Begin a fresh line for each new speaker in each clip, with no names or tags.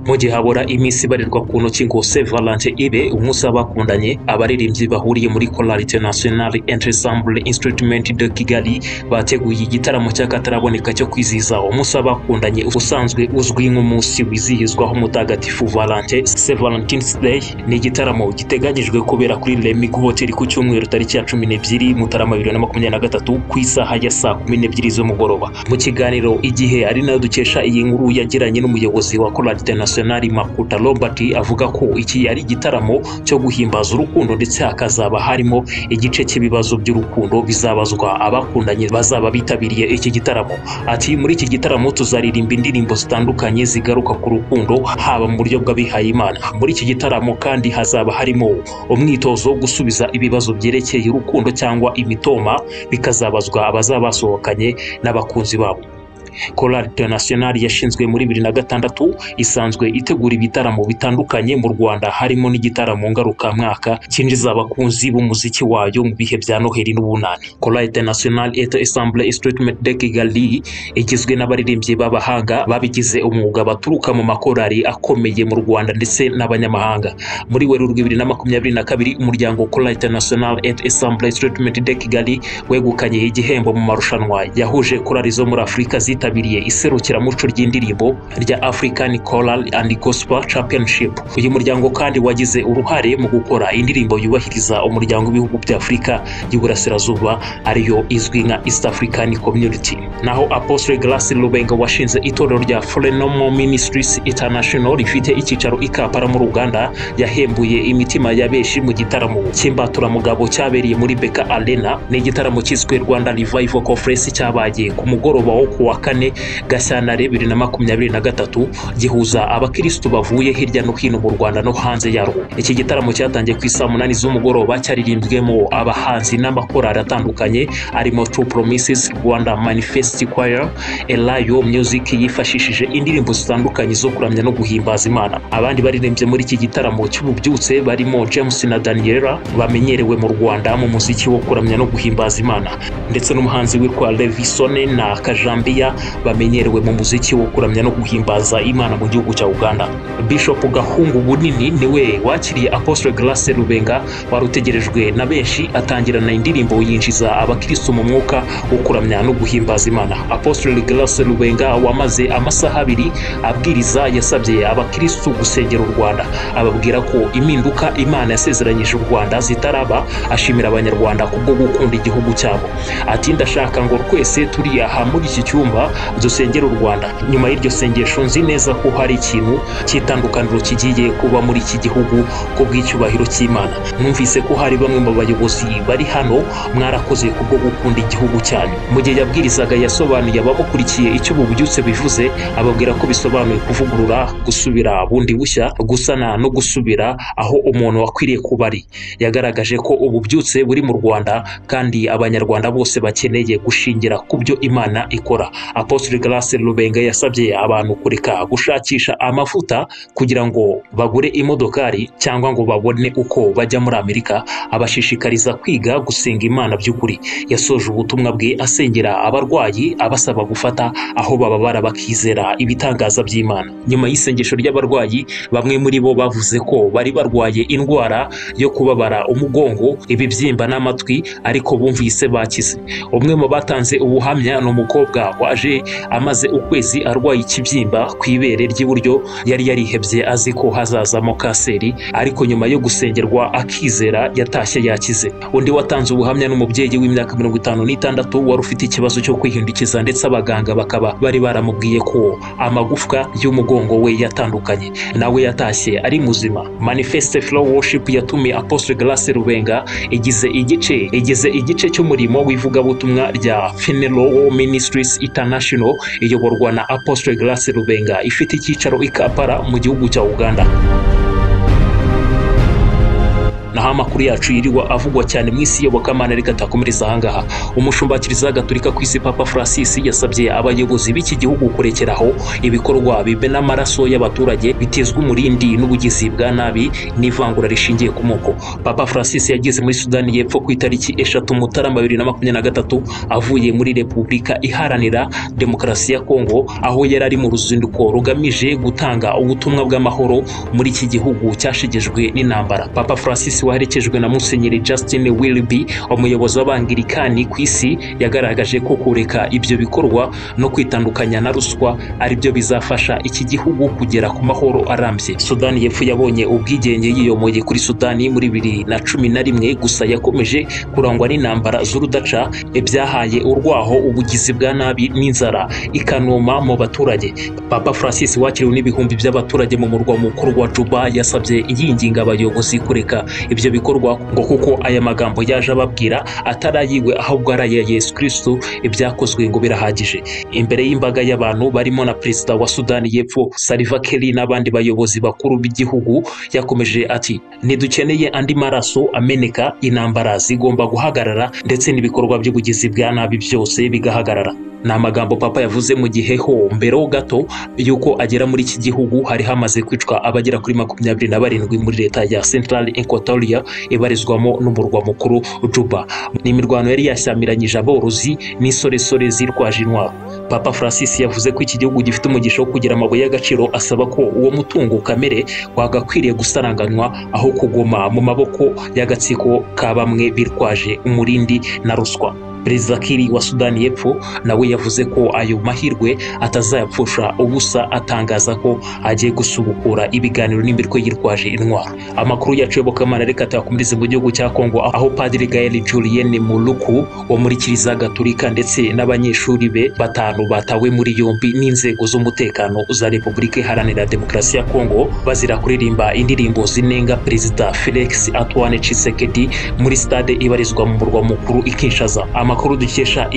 mu gihe habura iminsi ibarirwa ku ntoki ngo Saint Valentin ibe umunsi w'abakundanye abaririmbyi bahuriye muri Chorale Internationale Ensemble Instrument de Kigali bateguye igitaramo cy'akataraboneka cyo kwizihiza umunsi w'abakundanye usanzwe uzwi nk'umunsi wizihizwaho mutagatifu Valentin Saint Valentine's Day ni igitaramo giteganyijwe kubera kuri Lemigo Hotel ku cyumweru tariki ya cumi n'ebyiri Mutarama bibiri na makumyabiri na gatatu ku isaha ya saa kumi n'ebyiri z'umugoroba mu kiganiro igihe ari nayo dukesha iyi nkuru yagiranye n'umuyobozi wa Chorale Internationale Makuta Robert avuga ko iki ari igitaramo cyo guhimbaza urukundo ndetse hakazaba harimo igice cy'ibibazo by'urukundo bizabazwa abakundanye bazaba bitabiriye iki gitaramo ati muri iki gitaramo tuzaririmba indirimbo zitandukanye zigaruka ku rukundo haba mu buryo bw'abihaye Imana muri iki gitaramo kandi hazaba harimo umwitozo wo gusubiza ibibazo byerekeye urukundo cyangwa imitoma bikazabazwa abazaba basohokanye n'abakunzi babo Chorale Internationale yashinzwe muri bibiri na gatandatu isanzwe itegura ibitaramo bitandukanye mu Rwanda harimo n'igitaramo ngarukamwaka cyinjiza abakunzi b'umuziki wayo mu bihe bya Noheli n'ubunani. Chorale Internationale et Ensemble Instrument de Kigali igizwe n'abaririmbyi b'abahanga babigize umwuga baturuka mu makorali akomeye mu Rwanda ndetse n'abanyamahanga. Muri Werurwe bibiri na makumyabiri na kabiri umuryango Chorale Internationale et Ensemble Instrument de Kigali wegukanye igihembo mu marushanwa yahuje korali zo muri Afurika zita yitabiriye iserukiramuco ry'indirimbo rya African Choral and Gospel Championship. Uyu muryango kandi wagize uruhare mu gukora indirimbo yubahiriza umuryango w'ibihugu bya Afurika y'Uburasirazuba ariyo izwi nka East African Community. Naho Apostle Grace Lubenga washinze itorero rya Frenomo Ministries International rifite icyicaro i Kampala mu Uganda yahembuye imitima ya benshi mu gitaramo cy'imbaturamugabo cyabereye muri Beka Arena. Ni igitaramo cyiswe Rwanda Revival Conference cyabaye ku mugoroba wo kuwa kane kane gashyantare bibiri na makumyabiri na gatatu gihuza abakirisitu bavuye hirya no hino mu rwanda no hanze yarwo iki gitaramo cyatangiye ku isaa munani z'umugoroba cyaririmbwemo abahanzi n'amakorali atandukanye arimo True Promises Rwanda Manifest Choir Elayo Music yifashishije indirimbo zitandukanye zo kuramya no guhimbaza Imana abandi baririmbye muri iki gitaramo cy'ububyutse barimo James na Daniela bamenyerewe mu Rwanda mu muziki wo kuramya no guhimbaza Imana ndetse n'umuhanzi witwa Levisone na Kajambiya bamenyerewe mu muziki wo kuramya no guhimbaza Imana mu gihugu cya Uganda. Bishop Gahungu Bunini niwe wakiriye Apostle Grace Rubenga wari utegerejwe na benshi atangirana indirimbo yinjiza abakristo mu mwuka wo kuramya no guhimbaza Imana. Apostle Grace Rubenga wamaze amasaha abiri abwiriza yasabye abakristo gusengera u Rwanda ababwira ko impinduka Imana yasezeranyije u Rwanda zitaraba ashimira abanyarwanda kubwo gukunda igihugu cyabo. Ati ndashaka ngo twese turi aha muri iki cyumba dusengera u Rwanda nyuma y'iryo sengesho nzi neza ko hari ikintu cy'itandukaniro kigiye kuba muri iki gihugu ku bw'icyubahiro cy'Imana numvise ko hari bamwe mu bayobozi bari hano mwarakoze kubwo gukunda igihugu cyanyu mu gihe yabwirizaga yasobanuye abamukurikiye icyo ubu bubyutse bivuze ababwira ko bisobanuye kuvugurura gusubira bundi bushya gusana no gusubira aho umuntu wakwiriye kuba ari yagaragaje ko ububyutse buri mu Rwanda kandi abanyarwanda bose bakeneye gushingira ku byo Imana ikora Apostle Grace Rubenga yasabye abantu kureka gushakisha amafuta kugira ngo bagure imodokari cyangwa ngo babone uko bajya muri Amerika abashishikariza kwiga gusenga Imana by'ukuri yasoje ubutumwa bwe asengera abarwayi abasaba gufata aho bababara bakizera ibitangaza by'Imana nyuma y'isengesho ry'abarwayi bamwe muri bo bavuze ko bari barwaye indwara yo kubabara umugongo ibibyimba n'amatwi ariko bumvise bakize umwe mu batanze ubuhamya ni umukobwa waje amaze ukwezi arwaye ikibyimba ku ibere ry'iburyo yari yarihebye azi ko hazazamo kanseri ariko nyuma yo gusengerwa akizera yatashye yakize undi watanze ubuhamya n'umubyeyi w'imyaka mirongo itanu n'itandatu wari ufite ikibazo cyo kwihindukiza ndetse abaganga bakaba bari baramubwiye ko amagufwa y'umugongo we yatandukanye nawe yatashye ari muzima manifeste flow worship yatumye apostle grace rubenga igize igice igize igice cy'umurimo w'ivugabutumwa rya fenelo ministries itana International iyoborwa na Apostle Grace Rubenga ifite icyicaro i Kampala mu gihugu cya Uganda naho amakuru yacu yiriwa avugwa cyane mu isi yobokamana reka atakomereza ahangaha umushumba kiliziya gatolika ku isi papa francis yasabye abayobozi b'iki gihugu kurekeraho ibikorwa bibe n'amaraso y'abaturage bitezwa umurindi n'ubugizi bwa nabi n'ivangura rishingiye ku moko papa francis yageze muri sudani y'epfo ku itariki eshatu mutarama bibiri na makumyabiri na gatatu avuye muri repubulika iharanira demokarasi ya kongo aho yari ari mu ruzinduko rugamije gutanga ubutumwa bw'amahoro muri iki gihugu cyashegejwe n'intambara papa francis waherekejwe na musenyeri justin wilby umuyobozi w'abangirikani ku isi yagaragaje ko kureka ibyo bikorwa no kwitandukanya na ruswa ari byo bizafasha iki gihugu kugera ku mahoro arambye sudani y'epfo yabonye ubwigenge yiyomoye kuri sudani muri bibiri na cumi na rimwe gusa yakomeje kurangwa n'intambara z'urudaca ibyahaye urwaho ubugizi bwa nabi n'inzara ikanuma mu baturage papa francis wakiriwe n'ibihumbi by'abaturage mu murwa mukuru wa juba yasabye yinginga abayobozi kureka ibyo bikorwa ngo kuko aya magambo yaje ababwira atari ayiwe ahubwo ari aya yesu kristo ibyakozwe ngo birahagije imbere y'imbaga y'abantu barimo na perezida wa sudani y'epfo saliva keri n'abandi bayobozi bakuru b'igihugu yakomeje ati ntidukeneye andi maraso ameneka intambara zigomba guhagarara ndetse n'ibikorwa by'ubugizi bwa nabi byose bigahagarara ni amagambo papa yavuze mu gihe ho mbere gato y'uko agera muri iki gihugu hari hamaze kwicwa abagera kuri makumyabiri na barindwi muri leta ya central equatoria ibarizwamo n'umurwa mukuru juba ni imirwano yari yashyamiranyije aborozi n'isoresore zirwaje intwaro papa francis yavuze ko iki gihugu gifite umugisha wo kugira amabuye y'agaciro asaba ko uwo mutungo kamere wagakwiriye gusaranganywa aho kuguma mu maboko y'agatsiko ka bamwe birwaje umurindi na ruswa perezida kiri wa sudani y'epfo nawe yavuze ko ayo mahirwe atazayapfusha ubusa atangaza ko agiye gusubukura ibiganiro n'imirwe yirwaje intwaro amakuru yacu yobokamana reka tuyakomereze mu gihugu cya kongo aho padiri gael julien muluku wo muri kiliziya gatolika ndetse n'abanyeshuri be batanu batawe muri yombi n'inzego z'umutekano za repubulika iharanira demokarasi ya kongo bazira kuririmba indirimbo zinenga perezida felix antoine tshisekedi muri stade ibarizwa mu murwa mukuru ikinshaza amakuru dukesha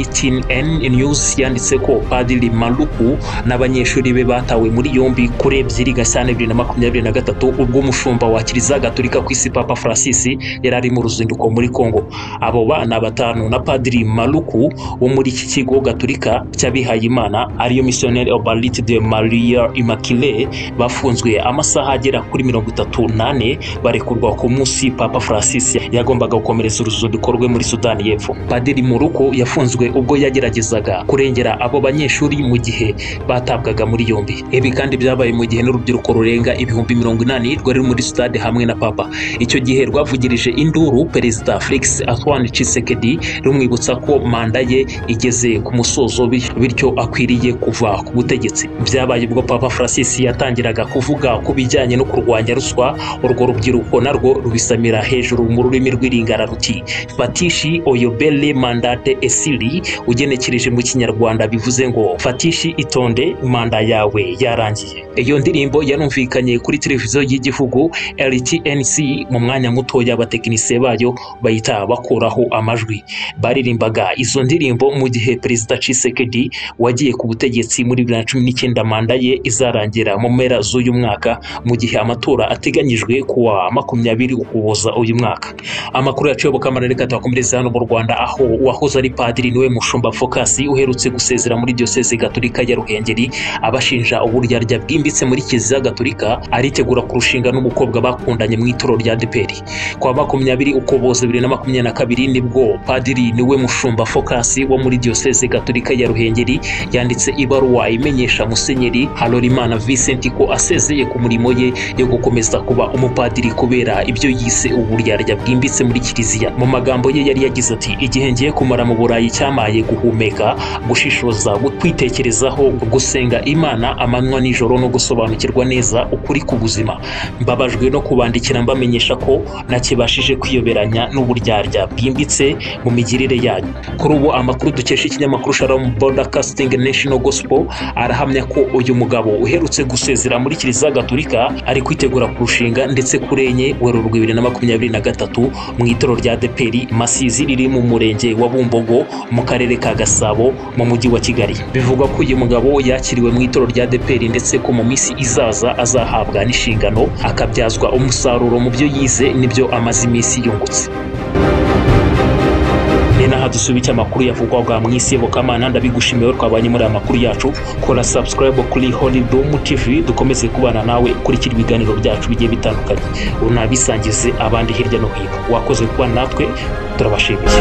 EYTN News yanditse ko Padiri Maluku n'abanyeshuri be batawe muri yombi kuri ebyiri Gashyantare bibiri na makumyabiri na gatatu ubwo umushumba wa Kiliziya Gatolika ku isi Papa Francis yari ari mu ruzinduko muri Kongo abo bana batanu na Padiri Maluku wo muri iki kigo Gatolika cy'abihaye Imana ariyo Missionnaire Obalite de Maria Immaculée bafunzwe amasaha agera kuri mirongo itatu n'ane barekurwa ku munsi Papa Francis yagombaga gukomereza uruzinduko rwe muri Sudani y'Epfo padiri muruko yafunzwe ubwo yageragezaga kurengera abo banyeshuri mu gihe batabwaga muri yombi ibi kandi byabaye mu gihe n'urubyiruko rurenga ibihumbi mirongo inani rwari ruri muri sitade hamwe na papa icyo gihe rwavugirije induru perezida felix antoine tshisekedi rumwibutsa ko manda ye igeze ku musozo bityo akwiriye kuva ku butegetsi byabaye ubwo papa francis yatangiraga kuvuga ku bijyanye no kurwanya ruswa urwo rubyiruko narwo rubisamira hejuru mu rurimi rw'iringara ruti fatishi oyobel Belle Mandate Esili ugenekereje mu kinyarwanda bivuze ngo fatishi itonde manda yawe yarangiye iyo ndirimbo yanumvikanye kuri televiziyo y'igihugu RTNC mu mwanya mutoya abatekinisiye bayo bahita bakuraho amajwi baririmbaga izo ndirimbo mu gihe perezida Tshisekedi wagiye ku butegetsi muri bibiri na cumi n'icyenda manda ye izarangira mu mpera z'uyu mwaka mu gihe amatora ateganyijwe kuwa makumyabiri ukuboza uyu mwaka amakuru yacu yobokamana reka tuyakomereze hano mu Rwanda aho uwahoze ari padiri niwe mushumba fokasi uherutse gusezera muri diyoseze gatolika ya ruhengeri abashinja uburyarya bwimbitse muri kiliziya gatolika aritegura kurushinga n'umukobwa bakundanye mu itoro rya deperi kwa makumyabiri ukuboza bibiri na makumyabiri na kabiri nibwo padiri niwe mushumba fokasi wo muri diyoseze gatolika ya ruhengeri yanditse ibaruwa imenyesha musenyeri halorimana vincent ko asezeye ku murimo ye yo gukomeza kuba umupadiri kubera ibyo yise uburyarya bwimbitse muri kiliziya mu magambo ye yari yagize ati igihe ngiye kumara mu burayi cyamaye guhumeka gushishoza kwitekerezaho gusenga imana amanywa nijoro no gusobanukirwa neza ukuri ku buzima mbabajwe no kubandikira mbamenyesha ko nakibashije kwiyoberanya n'uburyarya bwimbitse mu migirire yanyu kuri ubu amakuru dukesha ikinyamakuru shalom broadcasting national gospel arahamya ko uyu mugabo uherutse gusezera muri kiliziya gatolika ari kwitegura kurushinga ndetse kurenye werurwe bibiri na makumyabiri na gatatu mu itoro rya deperi masizi riri mu murenge w'umurenge wa bumbogo mu karere ka gasabo mu mujyi wa kigali bivugwa ko uyu mugabo yakiriwe mu itoro rya deperi ndetse ko mu minsi izaza azahabwa n'inshingano akabyazwa umusaruro mu byo yize n'ibyo amaze iminsi yungutse ni naha dusubitse amakuru yavugwaga mu isi yobokamana ndabigushimiye twabanye muri aya makuru yacu kora subscribe kuri holidom tv dukomeze kubana nawe ukurikira ibiganiro byacu bigiye bitandukanye unabisangize abandi hirya no hino wakoze kuba natwe turabashimiye